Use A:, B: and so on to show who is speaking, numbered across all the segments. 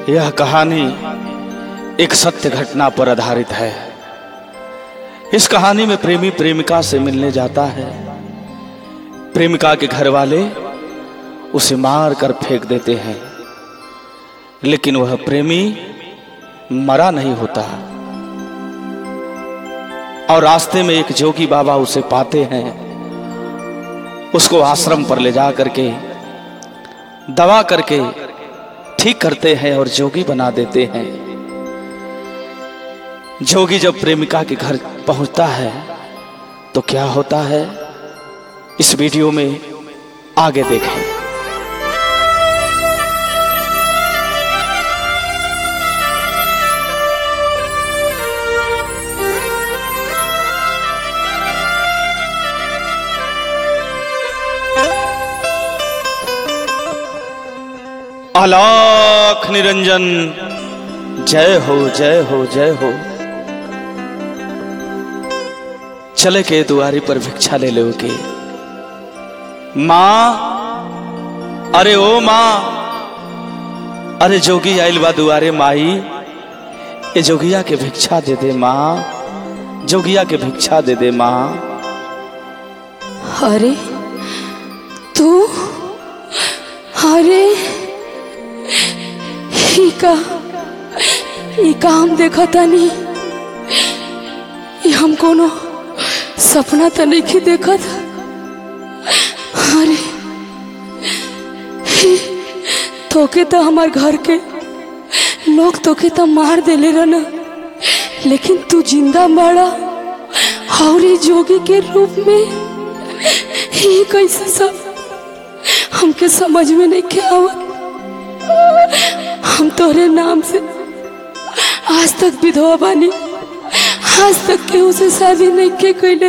A: यह कहानी एक सत्य घटना पर आधारित है इस कहानी में प्रेमी प्रेमिका से मिलने जाता है प्रेमिका के घर वाले उसे मार कर फेंक देते हैं लेकिन वह प्रेमी मरा नहीं होता और रास्ते में एक जोगी बाबा उसे पाते हैं उसको आश्रम पर ले जा करके दवा करके ठीक करते हैं और जोगी बना देते हैं जोगी जब प्रेमिका के घर पहुंचता है तो क्या होता है इस वीडियो में आगे देखें अलाख निरंजन जय हो जय हो जय हो चले के दुआरी पर भिक्षा ले लो के माँ अरे ओ माँ अरे जोगी आइल बा दुआरे माई ए जोगिया के भिक्षा दे दे माँ जोगिया के भिक्षा दे दे माँ
B: अरे तू अरे ई का ई का हम देखा तानी ई हम कोनो सपना तो नहीं देखत अरे ई तोके तो हमार घर के लोग तोके तो मार देले रहना लेकिन तू जिंदा बाड़ा और ई जोगी के रूप में ये कैसे सब हमके समझ में नहीं के आवत हम तोरे नाम से आज तक विधवा बानी आज तक केहू से शादी नहीं के कैले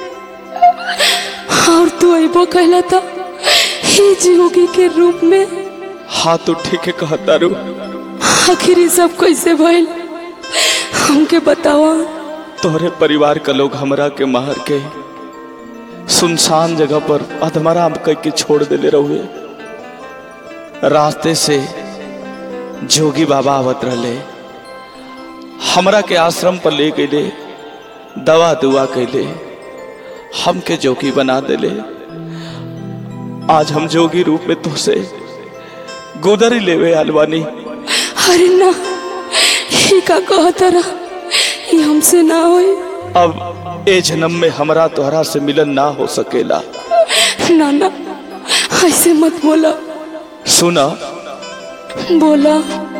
B: और तू अबो कहला था ही जोगी के रूप में
A: हाँ तो ठीक है कहता रू
B: आखिर ये सब कैसे भइल हमके बतावा
A: तोहरे परिवार का लोग हमरा के मार के सुनसान जगह पर अधमरा करके छोड़ देले रहुए रास्ते से जोगी बाबा आवत रहले हमरा के आश्रम पर ले गए दवा दुआ कैले हमके जोगी बना देले आज हम जोगी रूप में तुझसे गोदरी लेवे आलवानी
B: अरे ना ये का कहता रहा ये हमसे ना होई
A: अब ए जन्म में हमरा तोहरा से मिलन ना हो सकेला
B: ना ना ऐसे मत बोला
A: सुना
B: बोला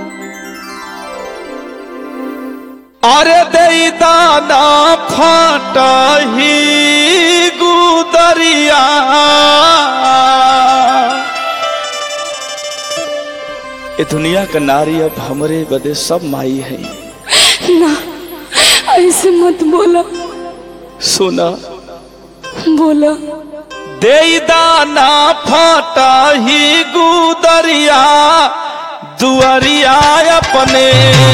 A: अरे दई दाना फाटा ही गुदरिया ए दुनिया का नारी अब हमरे बदे सब माई है
B: ना ऐसे मत बोला
A: सुना
B: बोला
A: दे दाना फाटा ही गुदरिया दुआरिया अपने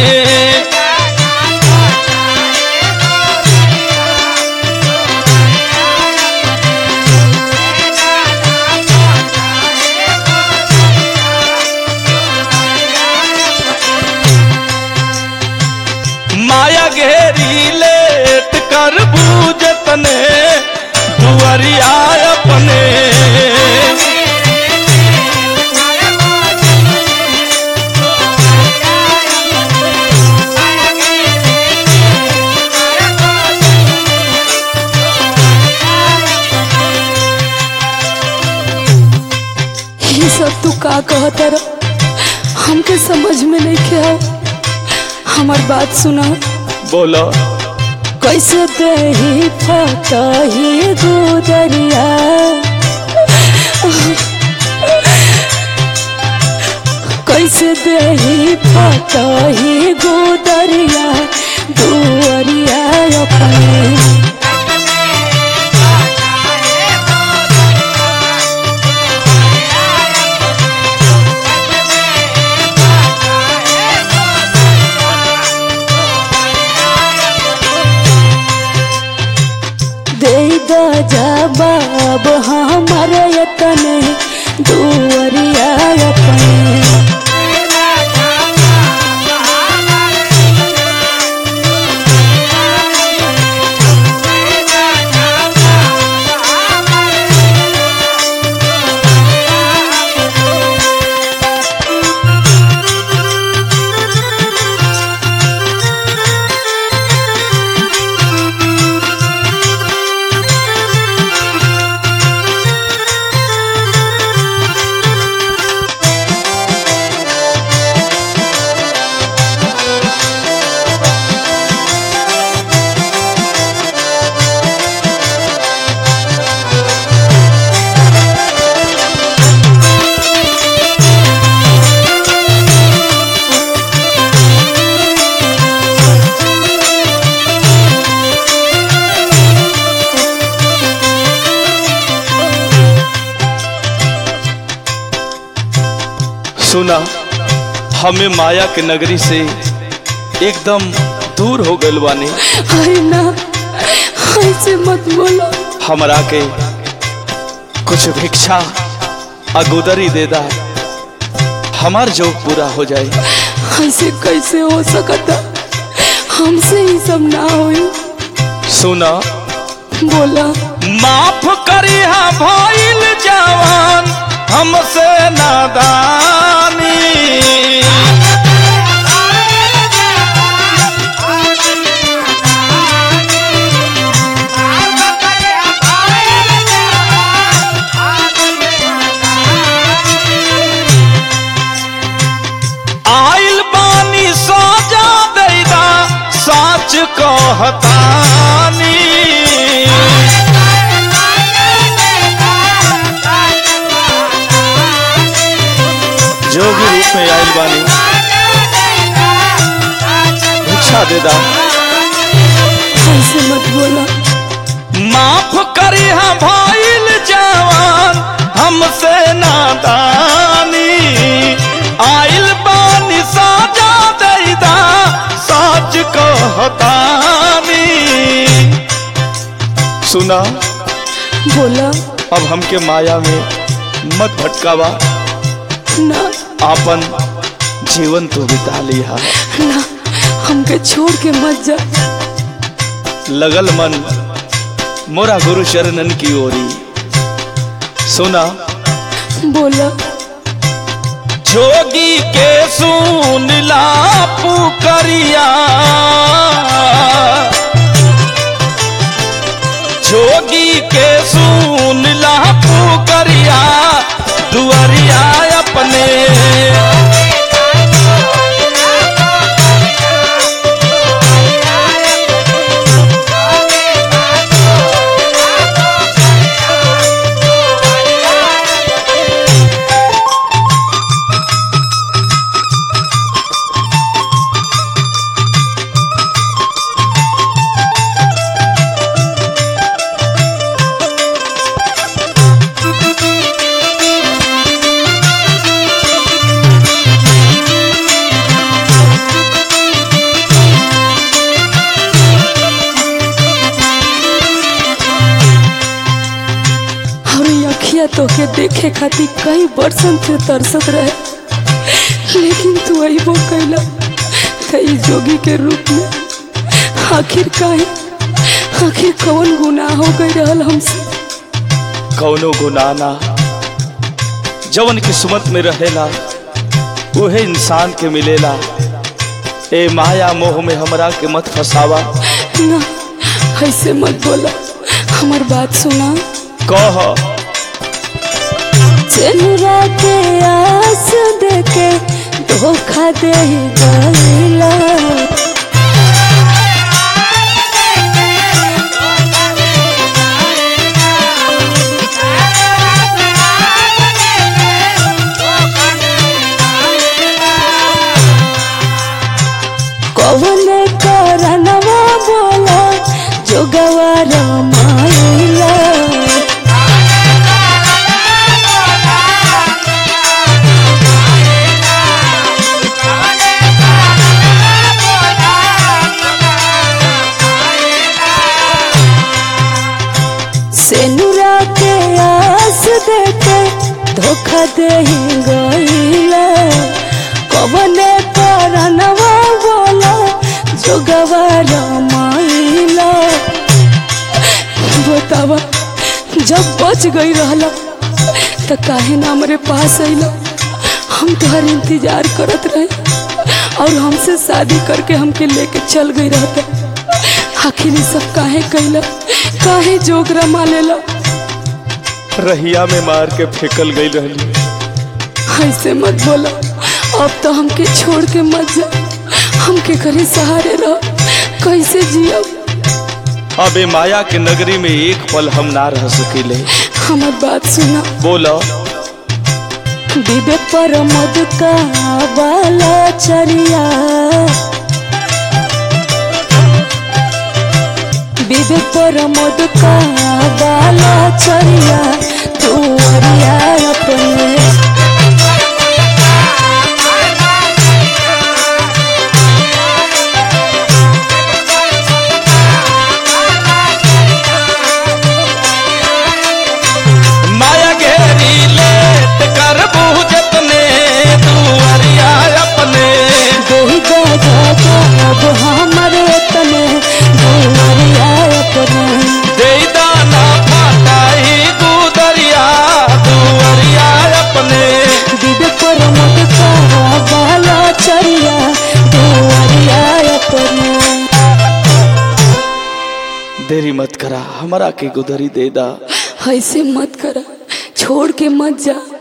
A: माया घेरी लेट कर बूझतने दुआरिया अपने
B: ये सब तू का कहता रहा हमके समझ में नहीं के आओ हमार बात सुना
A: बोलो
B: कैसे दही फटा ही गुदरिया कैसे दही फटा ही गुदरिया दुअरिया अपने दे दा जवाब हमर यतने दुअरिया अपने
A: सुना हमें माया के नगरी से एकदम दूर हो गइल बानी
B: अरे ना ऐसे मत बोलो
A: हमरा के कुछ भिक्षा अगुदरी दे दा हमार जो पूरा हो जाए
B: ऐसे कैसे हो सकता हमसे ही सब ना होई
A: सुना
B: बोला
A: माफ करी हा भइल जवान हमसे नादानी आइल बानी सजा दैदा सच कहतानी जोगी रूप में आइल बानी भिक्षा दे दा
B: ऐसे मत बोला
A: माफ करी हा भइल जवान हमसे नादानी आइल बानी साजा दैदा सच कहतानी सुना
B: बोला
A: अब हमके माया में मत भटकावा
B: ना
A: आपन जीवन तू बिता लिया
B: ना हमके छोड़ के मत जा
A: लगल मन मोरा गुरु चरणन की ओरी सुना
B: बोला
A: जोगी के सुन ला पुकरिया जोगी के सुन ला पुकरिया दुआरिया अपने
B: और ये अखिया तो के देखे खातिर कई बरसन से तरसत रहे लेकिन तू अबो कैला कई जोगी के रूप में आखिर काहे आखिर कौन गुनाह हो गई रहल हमसे
A: कौनो गुनाह ना जवन किस्मत में रहेला उहे इंसान के मिलेला ए माया मोह में हमरा के मत फसावा
B: ना ऐसे मत बोला हमार बात सुना
A: कह
B: चेनुरा के आस देके धोखा दे गईला कवन करनवा बोला जोगवार माइला सेनुरा के आस देके धोखा दे गईला कवने करनवा बोला जोगवार माइला बतावा जब बच गई रहला तो काहे ना हमरे पास अइला हम तोहर इंतजार करत रहे और हमसे शादी करके हमके लेके चल गई रहता आखिर ये सब काहे कैला काहे जोगरा मालेला
A: रहिया में मार के फेकल गई रहली
B: ऐसे मत बोला अब तो हमके छोड़ के मत जा हमके करे सहारे रह कैसे जियब
A: अबे माया के नगरी में एक पल हम ना रह सकीले
B: हमार बात सुना
A: बोलो
B: विवेक पर मद का बाला चरिया विवेक पर मद का बाला चरिया तू अरिया अपने
A: देरी मत करा हमरा के गुदरी दे दा
B: ऐसे मत करा छोड़ के मत जा